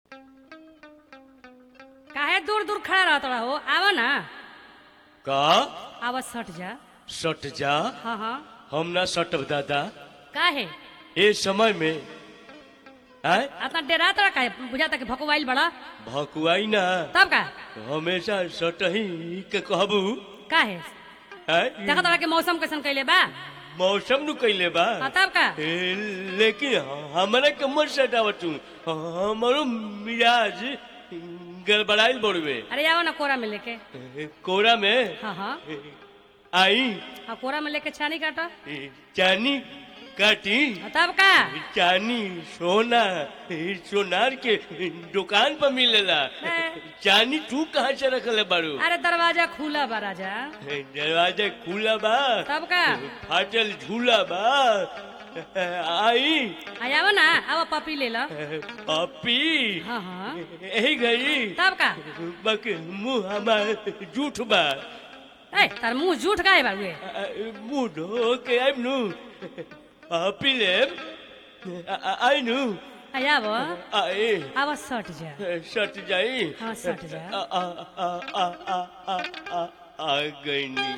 काहे दूर दूर खड़ा रहत रहो आवा ना का आवा सट जा सट जा हाँ हाँ हम ना सटब दादा काहे ए समय में आय अतना डेरा तोरा काहे बुझाता कि भकुआइल बड़ा भकुआई ना तब का हमेशा सटही के कहबू काहे आय देखा तोरा के मौसम कैसन कैले बा मौसम नु कैले बा हाँ तब का ए, लेकिन हमरा के मत सटावत तू हमारो मिजाज गड़बड़ाइल बड़वे अरे आओ ना कोरा में लेके कोरा में हाँ हाँ आई हाँ कोरा में लेके छानी काटो चानी काटी हाँ, तब का चानी सोना सोनार के दुकान पर मिलेला चानी तू कहाँ से रखले बारू अरे दरवाजा खुला बा राजा दरवाजा खुला बा तब का फाटल झूला बा आई आ आओ ना आओ पपी ले लो पपी हाँ हाँ यही घड़ी तब का बक मुंह हमार जूठ बा ए तार मुंह झूठ गाय बा उए मुंह धो के आइब नु पपी लेब आई नु आ आओ आई आवा सट जा सट जाई हाँ, सट जा। आ आ आ आ आ आ आ आ गईनी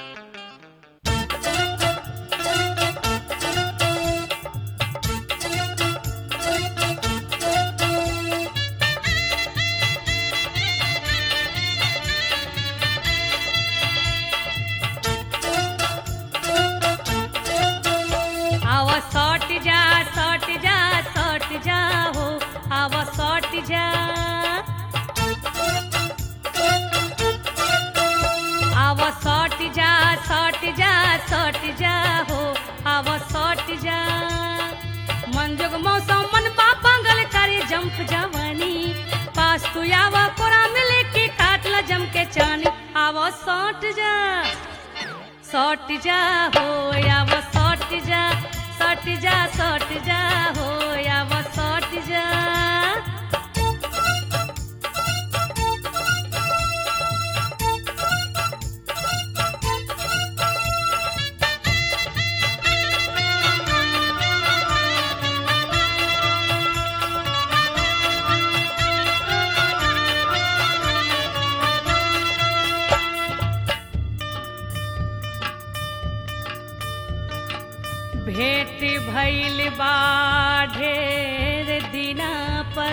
आवा सट जा सट जा सट जा हो आवा सट जा आवा सट जा सट जा सट जा हो आवा सट जा मन जोग मौसम मन पा पागल करे जंप जवानी पास तू आवा कोरा मिले के काट ला जम के चानी आवा सट जा सट जा हो आव सट जा सट जा सट जा हो आव सट जा भेंट भइल बा ढेर दिना पर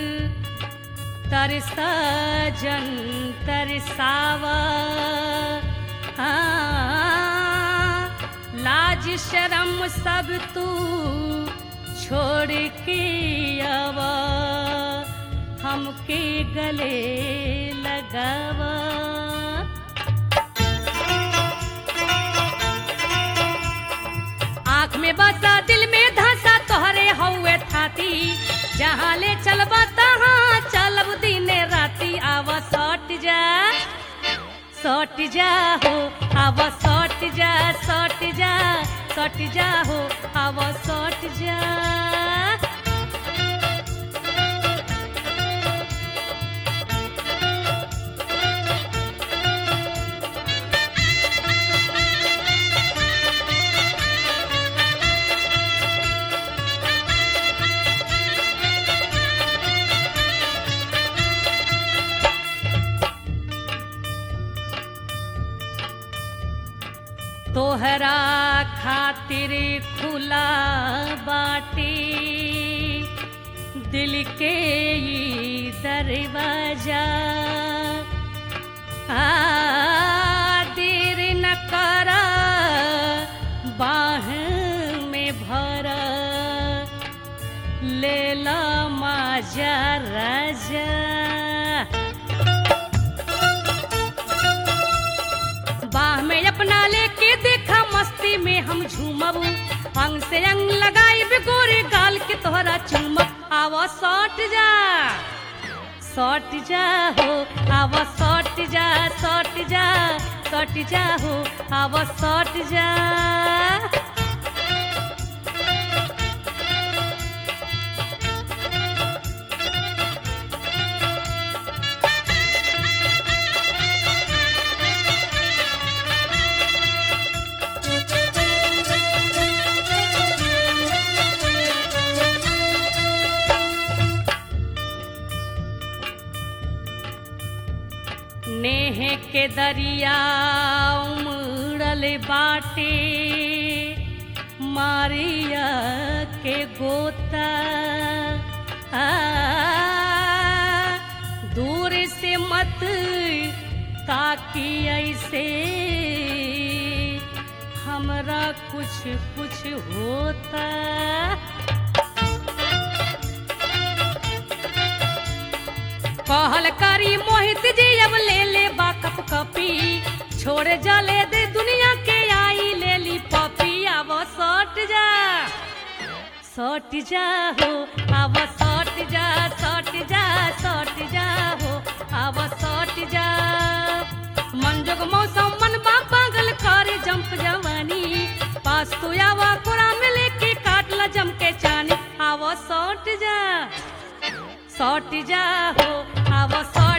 तरस जन तरसावा हाँ, लाज शरम सब तू छोड़ के आवा हमके गले लगावा आँख में बसा दिल में धसा तोहरे हौवे थाती जहाँ ले चलबा तहाँ चलब दिने राती आव सट जा सट जा हो आव सट जा सट जा सट जा हो आव सट जा तोहरा खातिर खुला बाटी दिल के ई दरवाजा आ देर न करा बाह में भरा ले ला माजा राजा बाह में अपना लेके देखा मस्ती में हम झूमब अंग से अंग लगाई गोरे गाल के तोहरा चुमब आवा सट जा सट जा हो आवा सट जा सट जा सट जा हो आवा सट जा के दरिया उमड़ल बाटे मारिया के गोता आ, दूर से मत ताकी ऐसे हमरा कुछ कुछ होता कहल करी मोहित जी अब ले ले बा कप कपी छोड़ जले दे दुनिया के आई ले ली पपी अब सट जा सट जा हो अब सट जा सट जा सट जा हो अब सट जा मन जोग मौसम मन बा पागल करे जंप जवानी पास तू आवा कोरा में लेके काट ला जम के चानी आवा सट जा सट जा हो आवा सट